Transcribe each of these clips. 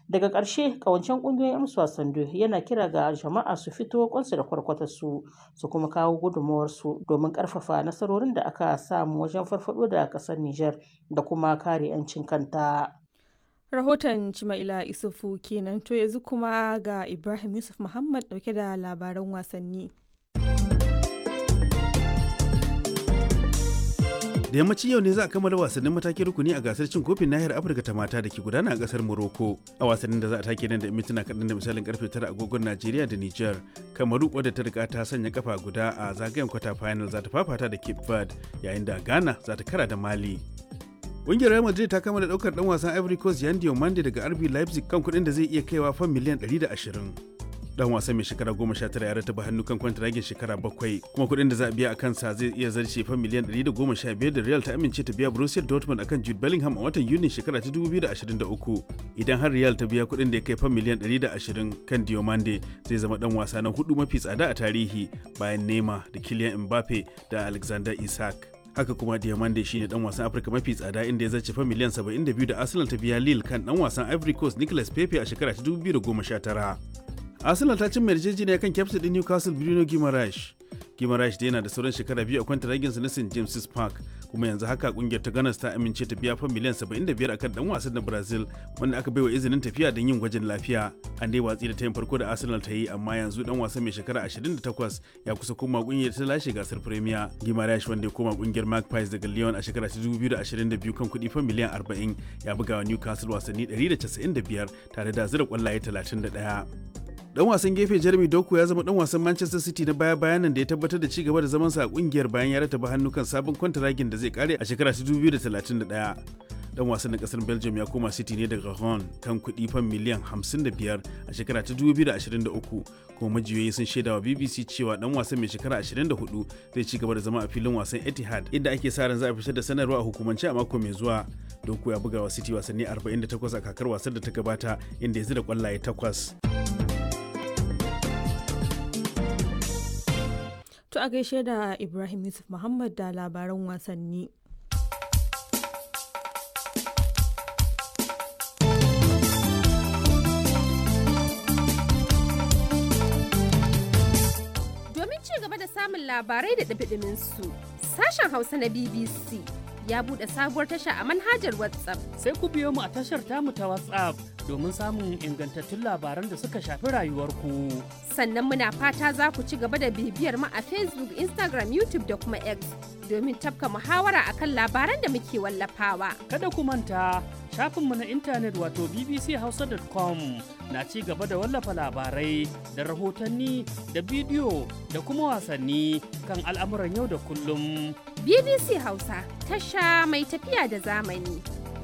Daga ƙarshe, ƙawancen ƙungiyoyin 'yan wasan yana kira ga jama'a su fito kwansu da kwarkwatarsu su kuma kawo gudunmawarsu domin ƙarfafa nasarorin da aka samu wajen farfaɗo da ƙasar Nijar da kuma kare 'yancin kanta. Rahoton Cima'ila Isufu kenan to yanzu kuma ga Ibrahim Yusuf Muhammad ɗauke da labaran wasanni. da yammacin yau ne za a kammala wasannin matakin rukuni a gasar cin kofin nahiyar afirka ta mata da ke gudana a kasar morocco a wasannin da za a take nan da mintuna kaɗan da misalin karfe tara agogon najeriya da niger kamaru wadda ta riga ta sanya kafa guda a zagayen kwata final za ta fafata da cape verde yayin da ghana za ta kara da mali Ƙungiyar Real Madrid ta kama da ɗaukar ɗan wasan Ivory Coast Yan Diomande daga RB Leipzig kan kuɗin da zai iya kaiwa fan miliyan 120. dan wasan mai shekara goma sha tara ya rataba hannu kan kwantiragin shekara bakwai kuma kuɗin da za a biya a kansa zai iya zarce fa miliyan ɗari da goma sha biyar da real ta amince ta biya borussia dortmund akan jude bellingham a watan yuni shekara ta dubu biyu da ashirin da uku idan har real ta biya kuɗin da ya kai fa miliyan ɗari da ashirin kan diomande zai zama dan wasa na hudu mafi tsada a tarihi bayan nema da kylian mbappe da alexander isak haka kuma diamande shine dan wasan afirka mafi tsada inda ya zarce fa miliyan 72 da arsenal ta biya lille kan dan wasan ivory coast nicolas pepe a shekara ta 2019 arsenal ta cimma yarjejeniya kan kyaftin din newcastle bruno guimaraes guimaraes da yana da sauran shekara biyu a kwanta raginsa na st james's park kuma yanzu haka kungiyar ta ganas ta amince ta biya fan miliyan 75 akan dan wasan na brazil wanda aka baiwa izinin tafiya don yin gwajin lafiya an dai watsi da tayin farko da arsenal ta yi amma yanzu dan wasan mai shekara 28 ya kusa koma kungiyar ta lashe gasar premier guimaraes wanda ya koma kungiyar magpies daga lyon a shekara ta 2022 kan kuɗi fan miliyan 40 ya buga wa newcastle wasanni 195 tare da zira kwallaye 31 dan wasan gefe Jeremy Doku ya zama dan wasan Manchester City na baya bayan nan da ya tabbatar da ci gaba da zaman sa a kungiyar bayan ya rataba hannu kan sabon kwantaragin da zai kare a shekara 2031. Dan wasan na kasar Belgium ya koma City ne daga Rouen kan kuɗi fan miliyan 55 a shekara ta 2023 kuma majiyoyi sun shaida wa BBC cewa dan wasan mai shekara 24 zai ci gaba da zama a filin wasan Etihad inda ake sa ran za a fitar da sanarwa a hukumance a mako mai zuwa. Doku ya buga wa City wasanni 48 a kakar wasan da ta gabata inda ya zira kwallaye takwas. To a gaishe da Ibrahim Yusuf Muhammad da labaran wasanni. Domin ci gaba da samun labarai da ɗabiɗimin su, sashen Hausa na BBC ya buɗe sabuwar tasha a manhajar WhatsApp. Sai ku biyo mu a tashar tamu ta WhatsApp domin samun ingantattun labaran da suka shafi rayuwarku. Sannan muna fata za ku ci gaba da bibiyar mu a Facebook, Instagram, YouTube da kuma X domin tafka muhawara akan labaran da muke wallafawa. Kada ku manta shafinmu na intanet wato bbchausa.com na ci gaba da wallafa labarai da rahotanni da bidiyo da kuma wasanni kan al'amuran yau da kullum. BBC Hausa tasha mai tafiya da zamani.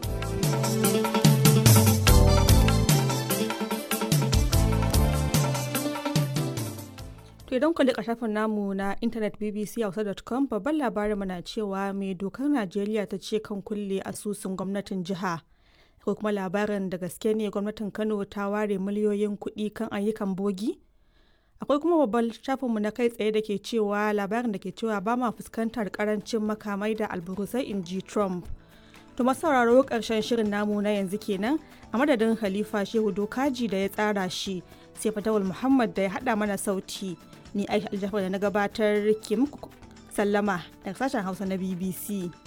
To idan ku liƙa shafin namu na intanet bbchausa.com babban labarin na cewa mai dokar Najeriya ta ce kan kulle asusun gwamnatin jiha. Akwai kuma labarin da gaske ne gwamnatin Kano ta ware miliyoyin kuɗi kan ayyukan bogi? Akwai kuma babban shafinmu na kai tsaye da ke cewa labarin da ke cewa ba ma fuskantar karancin makamai da alburusai in ji Trump. To sauraro ƙarshen shirin namu na yanzu kenan a madadin Khalifa Shehu Dokaji da ya tsara shi sai Fatawul Muhammad da ya haɗa mana sauti. Ni Aisha Aljafar da na gabatar ke muku sallama daga sashen Hausa na BBC.